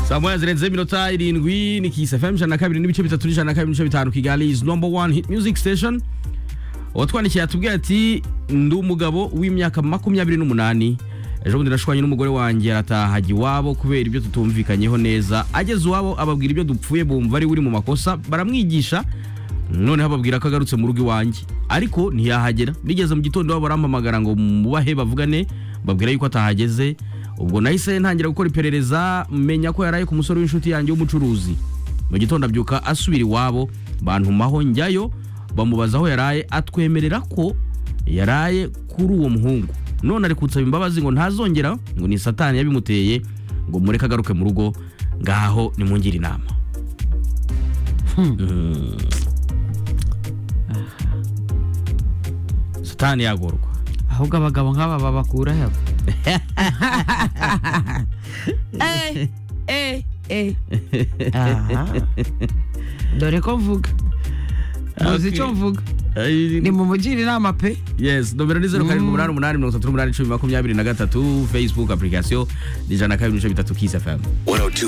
saa moya zirenze iminota irindwi ni kisi fm ijana na kabiri n'ibice bitatu n'ijana na kabiri n'ibice bitanu kigali is number one hit music station uwatwandikiye atubwira ati ndi umugabo w'imyaka makumyabiri n'umunani ejo bundi nashwanye n'umugore wanjye arataha ajya iwabo kubera ibyo tutumvikanyeho neza ageze iwabo ababwira ibyo dupfuye bumva ari uri mu makosa baramwigisha noneho ababwira ko agarutse mu rugo iwanjye ariko ntiyahagera bigeze mu gitondo iwabo barampamagara ngo mubahe bavugane babwira yuko atahageze ubwo nahise ntangira gukora iperereza menya ko yaraye ku musore w'inshuti yanjye w'umucuruzi mu gitondo abyuka asubira iwabo bantumaho njyayo bamubaza aho yaraye atwemerera ko yaraye kuri uwo muhungu none ari kunsaba imbabazi ngo ntazongera ngo ni satani yabimuteye ngo mureke agaruke mu rugo ngaho nimungire inama Mm. satani yagorwa ahubwo abagabo nk'aba babakura he Eh, eh, eh. Aha. dore ko mvuga muzi Okay. icyo mvuga Ay, ni mu mugire inama pe yes nomero ni zeru karindwi Mm. umunani umunani mirongo itatu n'umunani icumi makumyabiri na gatatu facebook application ni ijana na kabiri n'ibice bitatu kiss fm 102.7